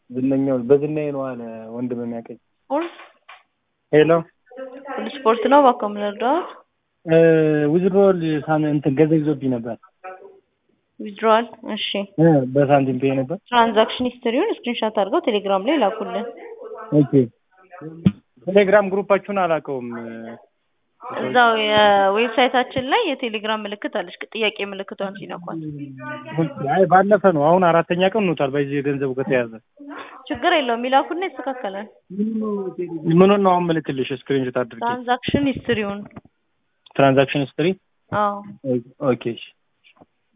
ዝነኛው በዝናዬ ነው አለ ወንድም የሚያውቀኝ። ስፖርት ሄሎ ሁሉ ስፖርት ነው። እባክዎ ምን ልርዳዎት? ዊዝድሮል ሳን እንትን ገንዘብ ይዞብኝ ነበር ዊዝድሮዋል። እሺ እ በሳንቲም ፔይ ነበር። ትራንዛክሽን ሂስትሪውን ስክሪንሻት አድርገው ቴሌግራም ላይ ላኩልን። ኦኬ ቴሌግራም ግሩፓችሁን አላውቀውም። እዛው የዌብሳይታችን ላይ የቴሌግራም ምልክት አለች። ጥያቄ ምልክቷን ሲነኳት አይ ባለፈ ነው። አሁን አራተኛ ቀን ሆኖታል። በዚህ ገንዘቡ ከተያዘ ችግር የለውም ይላኩና ይስተካከላል። ምኑን ነው አሁን ምልክልሽ? ስክሪንሾት አድርጌ ትራንዛክሽን ሂስትሪውን ትራንዛክሽን ሂስትሪ አዎ ኦኬ እሺ